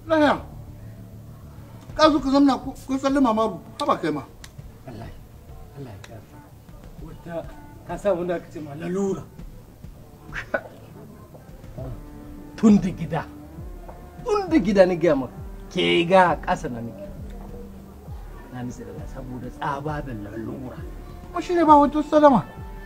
laya ka zo ka zamna ko sallama maru haba kai ma Allah Allah ya gafa wata ka sa wanda aka ce ma lalura tun da gida tun da gida ni gaya maka ke ga ƙasa na nake na nisa da saboda tsaba da lalura ko shi ne ba wata sallama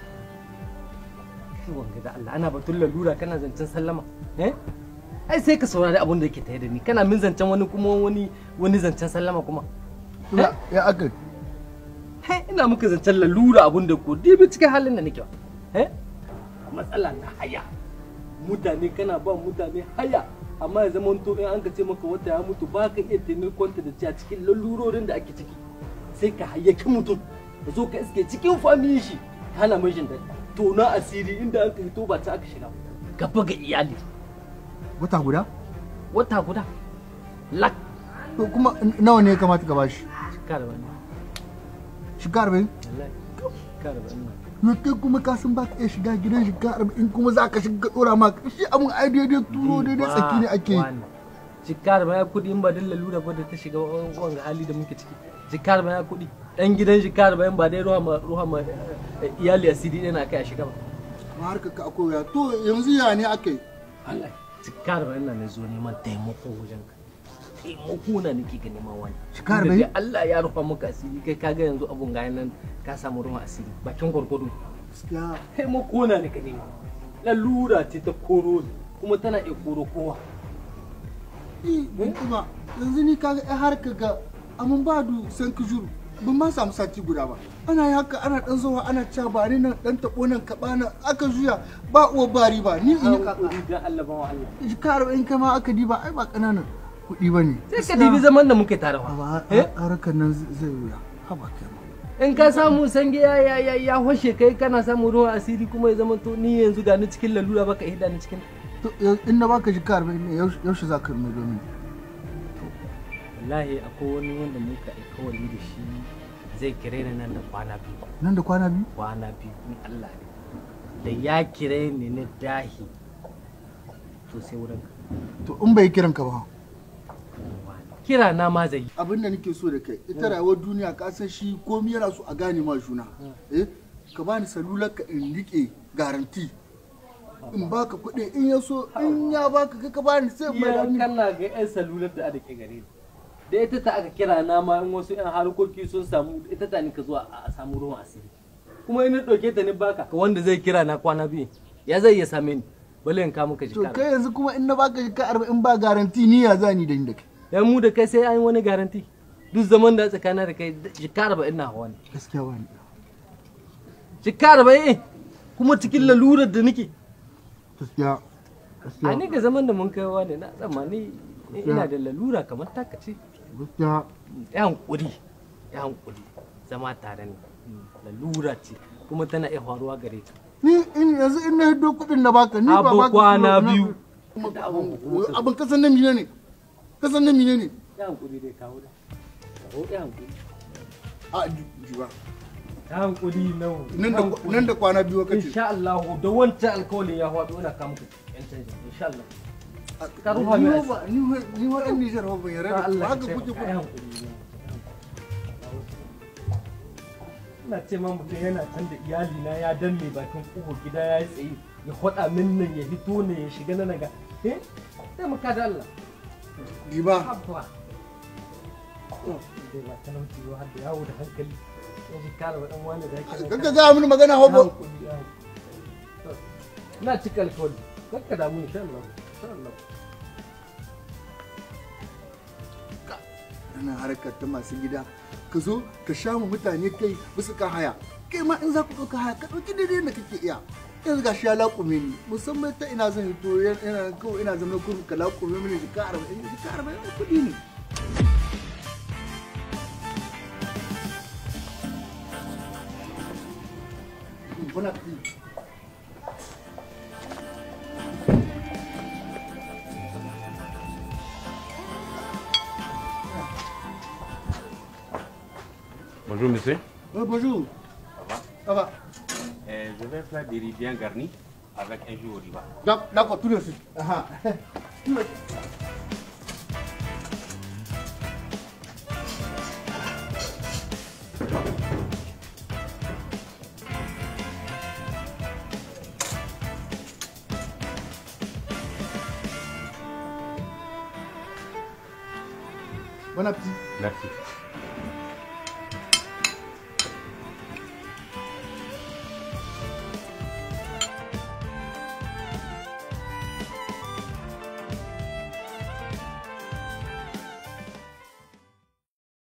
shi wanga da Allah ana batun lalura kana zancen sallama eh ai sai ka saurari abin da yake tare da ni kana min zancen wani kuma wani wani zancen sallama kuma ya ya aka He, ina muka zancen lalura abun da ko dibi cikin halin da nake eh matsala na haya mutane kana ba mutane haya amma ya zama to in an ka ce maka wata ya mutu ba ka iya taimakonta da cewa cikin lalurorin da ake ciki sai ka hayyaki mutum ka zo ka iske cikin famiyin shi kana mai jin daɗi to na asiri inda aka hito ba ta aka shiga gaba ga iyali wata guda wata guda lak to kuma nawa ne ya kamata ka bashi shekara wani shiga arba'in wallahi shekara wani to kai kuma ka san ba ka iya shiga gidan shiga arba'in kuma za ka shiga dora ma shi abun ai daidai turo daidai tsaki ne ake yi Jikar ma ya kuɗi in ba dan lalura ba da ta shiga wanga hali da muke ciki. Jikar ma ya kuɗi. Dan gidan jikar ba in ba dai ruwa ma ruwa ma iyali asiri ɗin na kai a shiga ba. ma harkar ka akwai wuya to yanzu ya ne aka yi Allah jikar ba ina ne zo neman taimako wajen ka. Taimako na nake ga neman wani. Jikar Tunda bai? dai Allah ya rufa maka asiri kai kaga yanzu abun ga nan ka samu ruwan asiri bakin gwargwado. gaskiya Taimako na nake nema. Lalura ce ta koro ni kuma tana iya koro kowa. eh ban kuma yanzu ni kaga ai harkar ga amun ba du san ki juru ban ma samu sati guda ba ana yi haka ana dan zuwa ana cewa ba ni nan dan tabo nan ka bana aka juya ba uwa bari ba ni in yi kaka Hankuri dan Allah ba wa Allah. jika arba'in kai ma aka diba ai ba ƙananan kuɗi ba ne Sai ka dibi zaman da muke tare fa. ba Eh? harkar nan zai wuya haba kai ma in ka samu sange ya ya ya ya hoshe kai kana samu ruwan asiri kuma ya zama to ni yanzu ga ni cikin lalura baka hida ni cikin to yanzu in na baka jika arba'in ne yaushe- yaushe za ka mai domin wallahi akwai wani wanda muka alkawari da shi zai kire ni nan da kwana biyu nan da kwana biyu kwana biyu in Allah ne da ya kire ni na dahi to sai wurin ka to in bai kiran ka ba kira na ma zai yi abin da nake so da kai ita rayuwar duniya ka san shi komai yana so a gane ma juna eh ka bani salular ka in rike garanti in baka kuɗi in ya so in ya baka kai ka bani sai in mai da iya ni kana ga yan salular da ake gare ni da ita ta aka kira na ma in wasu yan harkoki sun samu ita ta ni ka zuwa a samu ruwan asiri kuma in ɗauke ta ni baka wanda zai kira na kwana biyu ya zai iya same ni bale in ka muka to jika kai yanzu kuma in na baka jika arba'in ba garanti ni ya zani da ni da kai dan mu da kai sai an yi wani garanti duk zaman da tsakanin da kai jika arba'in na hawa ne gaskiya wani jika arba'in kuma cikin lalurar da nake gaskiya a gaskiya ni ga zaman da mun kai wa ne na tsammani ina da lalura kamar taka ce gaskiya ya hankuri ya hankuri zama tare ne lalura ce kuma tana iya faruwa gare ka ni in yanzu in na hiddo kuɗin na baka ni ba Abu baka kwana kuɗi na- biyu. Kuma abin kasan na mine ne kasan na mine ne ya hankuri dai kawo da kawo ya hankuri a ji ji ba ya hankuri nawa nan da nan da kwana biyu kace insha Allah da wancan alkawalin ya faɗo ina kama ku yan canji insha Allah ka rufa mai ni ba ni wa- ni wa ɗan Nijar ba ban yarda da ku ba haka kuke ku ya hankuri ina ce ma mutum yana can da iyali na ya danne bakin kofar gida ya yi tsaye ya faɗa min nan ya hito ne ya shiga na naga eh sai mu kada Allah ji ba abba dai ba talauci ba har da yawo da hankali ya shi kala wa dan wani da yake nan kaga ga mini magana hobo hankali ya hankali. na cika alkawari kakka damu insha Allah insha Allah ana harkar ta masu gida ka zo ka sha mu mutane kai bisa kan haya kai ma in za ku ɗauka haya ka ɗauki daidai da kake iya yanzu ga shi ya laƙume ni musamman ta ina zan hito yana kawai ina zama kurum ka laƙume mini jika arba'in jika arba'in kuɗi ne Bon appétit. Bonjour monsieur. Oh, bonjour. Ça va Ça va Euh, Je vais faire des riz bien garnis avec un jus au riba. D'ac- D'accord, tout de suite. Ah, ah. bon appétit Merci.